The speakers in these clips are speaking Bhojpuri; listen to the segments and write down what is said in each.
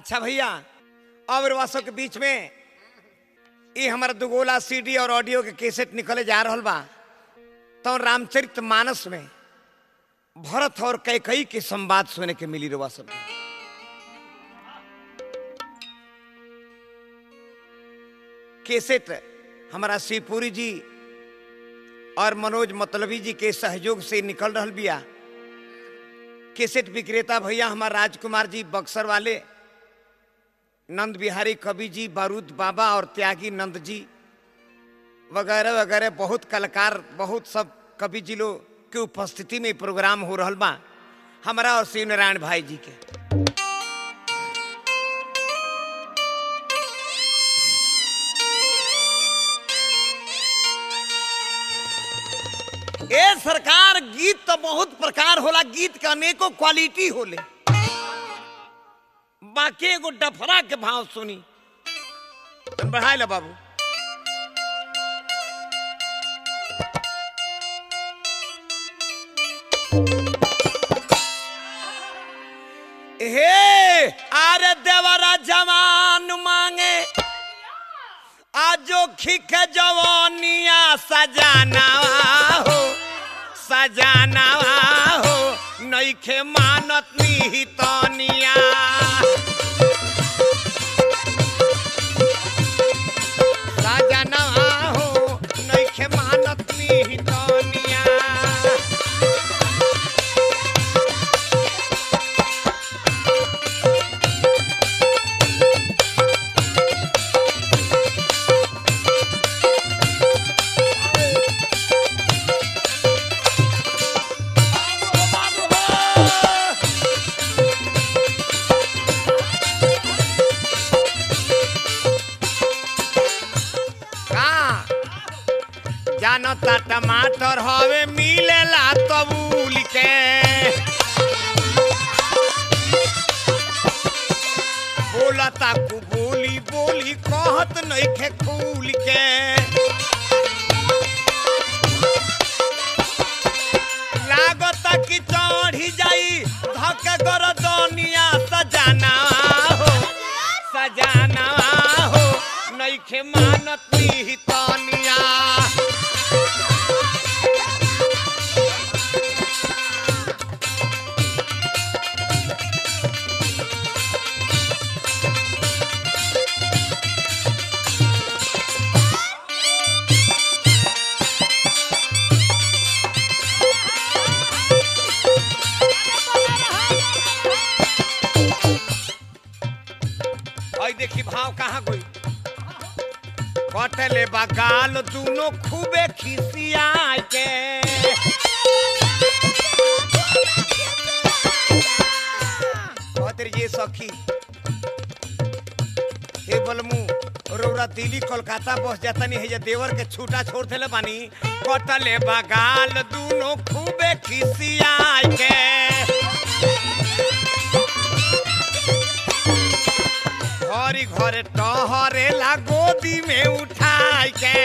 अच्छा भैया और वासों के बीच में ये हमारा दुगोला सीडी और ऑडियो के कैसेट निकले जा रहल बा तो रामचरित मानस में भरत और कैकई के संवाद सुने के मिली रवा सब कैसेट हमारा शिवपुरी जी और मनोज मतलबी जी के सहयोग से निकल रहल बिया कैसेट विक्रेता भैया हमारा राजकुमार जी बक्सर वाले नंद बिहारी कवि जी बारूद बाबा और त्यागी नंद जी वगैरह वगैरह बहुत कलाकार बहुत सब कवि जी लोग के उपस्थिति में प्रोग्राम हो रहल बा हमारा और शिव नारायण भाई जी के ए सरकार गीत तो बहुत प्रकार होला गीत के अनेकों क्वालिटी होले बाकी एगो डफरा के भाव सुनी बढ़ाए ला बाबू हे अरे देवरा जवान मांगे आजो खिक जवानिया सजाना हो सजाना हो नईखे मानत निहितनिया सजाना हो नईखे मानत निहितनिया का जानता टमाटर हवे मिलेला तबूल के बोलता कु बोली बोली कहत नइखे खूल के लागता कि चढ़ी जाई धके गरदनिया सजाना हो सजाना हो नइखे मानत निहितनिया और देखी भाव कहाँ गई कटले बगाल दोनों खूबे खिसियाए के कहते ये सखी हे बलमू रौरा दिल्ली कोलकाता बस जाता नहीं है ये देवर के छूटा छोड़ देले बानी कटले बगाल दोनों खूबे खिसियाए के घरी घरे टहरे ला गोदी में उठाई के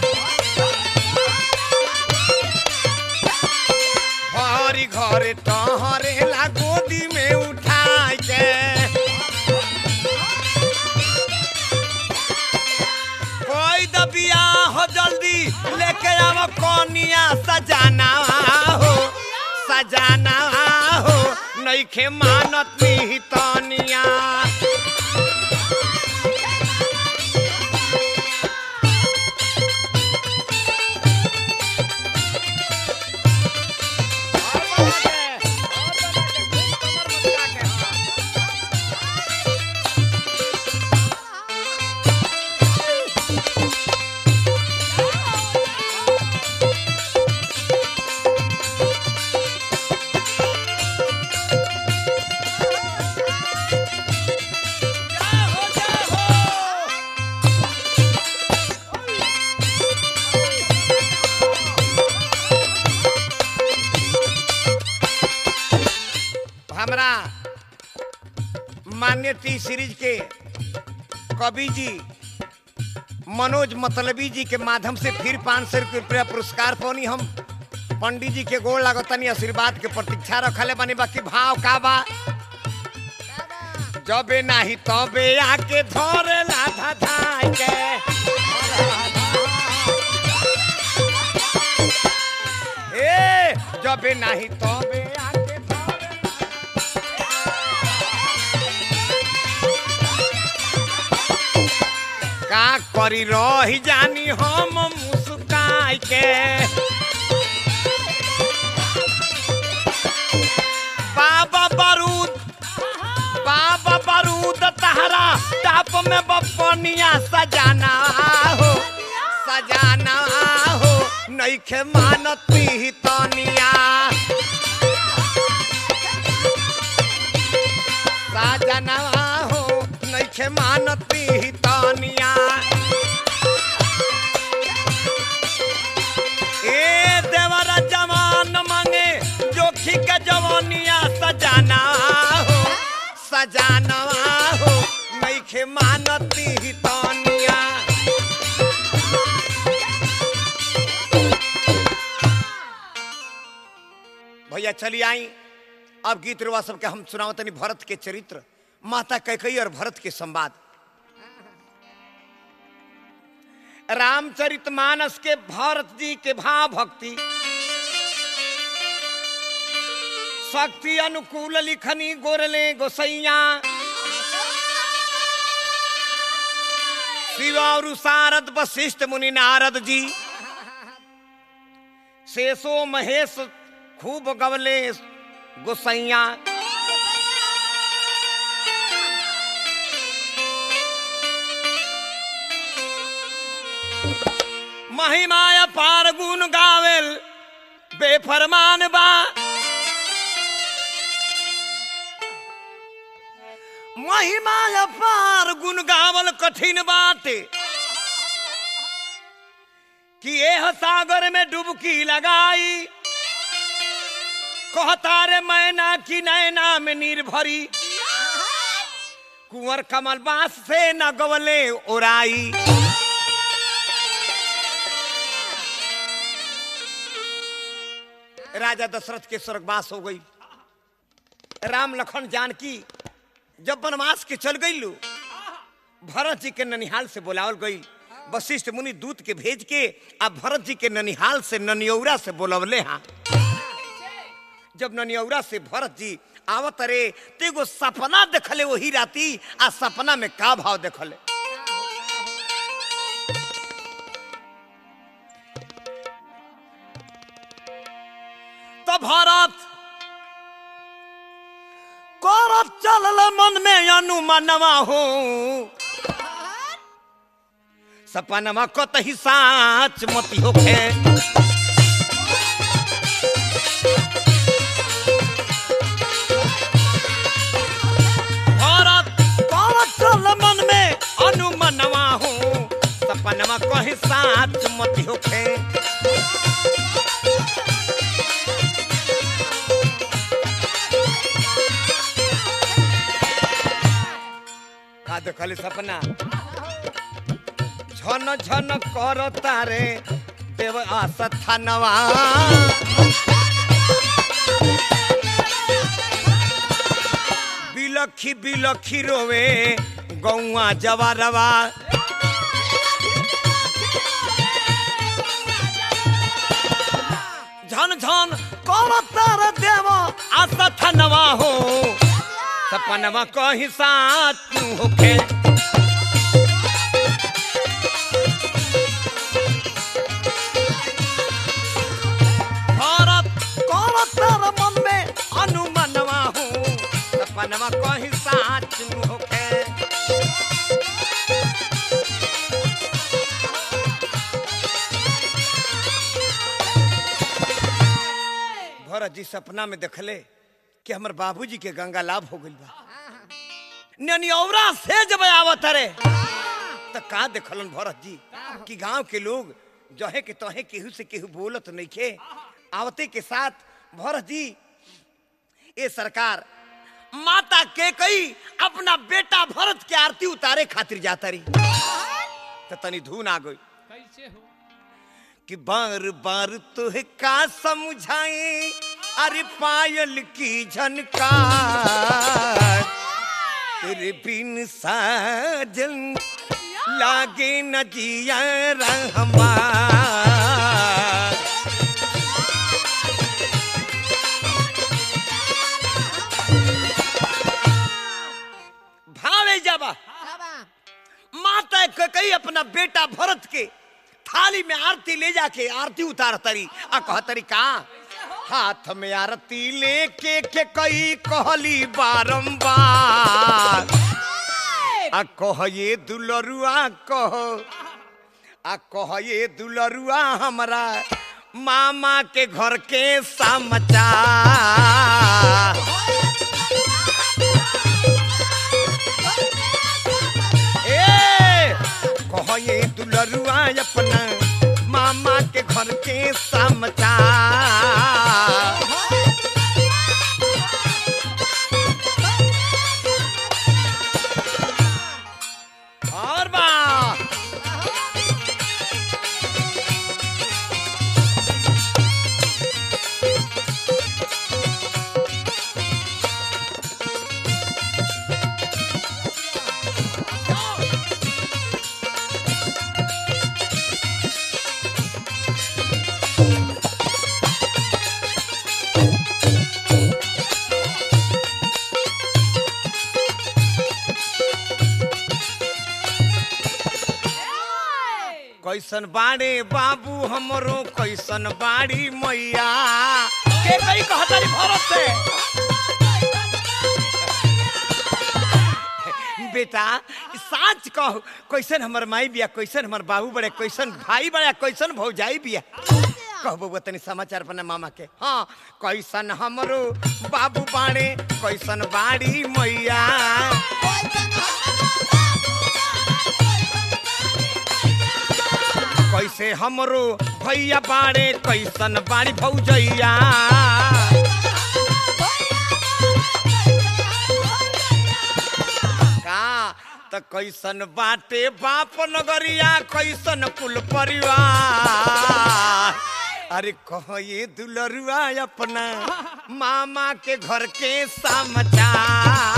घरी घरे टहरे ला गोदी में उठाई के कोई दबिया हो जल्दी लेके आओ कोनिया सजाना हो सजाना हो नइखे मानत निहितनिया हमरा मान्य टी सीरीज के कवि जी मनोज मतलबी जी के माध्यम से फिर पाँच सौ रुपया पुरस्कार पौनी हम पंडित जी के गोड़ लागतनी आशीर्वाद के प्रतीक्षा रखले बानी बाकी भाव का बा जबे नाही तबे आके धरे लाधा धाय के ए जबे नाही तबे आके धरे का करी रही जानी हम मुस्काई के बाबा बारूद बाबा बारूद तहरा टाप में बपनिया सजाना हो सजाना हो नईखे मानती ही तनिया सजना हो नईखे मानती ही तनिया ए देवरा जवान मांगे जोखी के जवानिया सजाना हो सजाना हो नईखे मानती ही तनिया भैया चली आई अब गीत रुआ सबके हम सुनावतनी भरत के चरित्र माता कैकई और भरत के संवाद रामचरित मानस के भरत जी के भाव भक्ति शक्ति अनुकूल लिखनी गोरले गोसैया शिव और सारद वशिष्ठ मुनि नारद जी शेषो महेश खूब गवले गोसैया महिमाया पार गुण गावेल बेफरमान बा महिमाया पार गुण गावल कठिन बाटे कि एह सागर में डुबकी लगाई कहता रे मैना की नैना में निर्भरी कुंवर कमल बास से न गवले ओराई राजा दशरथ के स्वर्गवास हो गई राम लखन जानकी जब वनवास के चल गई लो भरत जी के ननिहाल से बुलावल गई वशिष्ठ मुनि दूत के भेज के आ भरत जी के ननिहाल से ननियौरा से बुलवले हाँ जब ननियौरा से भरत जी आवत रे तो एगो सपना देखले वही राती आ सपना में का भाव देखले तो भरत करत चलल मन में अनुमानवा हो सपनमा कतही साच मती होखे भरत करत चल मन में अनुमानवा हो सपनमा कही साच मती होखे का देखली सपना झन झन कर तारे देव आस्थानवा बिलखी बिलखी रोवे गौआ जवारवा झन झन कर तारे देव आस्थानवा हो सपनवा कही साथ तू होखे भारत कौन तार मन में अनुमानवा हो सपनवा कही साथ तू होखे भरत जी सपना में देखले कि हमर बाबूजी के गंगा लाभ हो गइल बा ननियौरा से जब आवत रे त का देखलन भरत जी कि गांव के लोग जहे के तहे केहू से केहू बोलत नइखे आवते के साथ भरत जी ए सरकार माता के कई अपना बेटा भरत के आरती उतारे खातिर जाता रही त तनी धुन आ गई कैसे हो कि बार बार तुहे का समझाए अरे पायल की झनकार तेरे बिन साजन लागे न जिया रहमा भावे जाबा माता कई अपना बेटा भरत के थाली में आरती ले जाके आरती उतार तरी आ कह तरी का हाथ में आरती लेके के कई कहली बारंबार आ कह ये दुलरुआ कह आ कह ये दुलरुआ हमरा मामा के घर के समाचार ए कह ये दुलरुआ अपना मामा के घर के समाचार और बा कैसन बाड़े बाबू हमरो कैसन बाड़ी मैया के कई कहतरी भरत से बेटा साच कह कैसन हमर माई बिया कैसन हमर बाबू बड़े कैसन भाई बड़े कैसन भौजाई बिया कहबो वो तनी समाचार अपना मामा के हाँ कैसन हमरो बाबू बाड़े कैसन बाड़ी मैया कैसे हमरो भैया बाड़े कैसन बाड़ी भौजैया का त कैसन बाटे बाप नगरिया कैसन कुल परिवार अरे कह ये दुलरुआ अपना मामा के घर के समाचार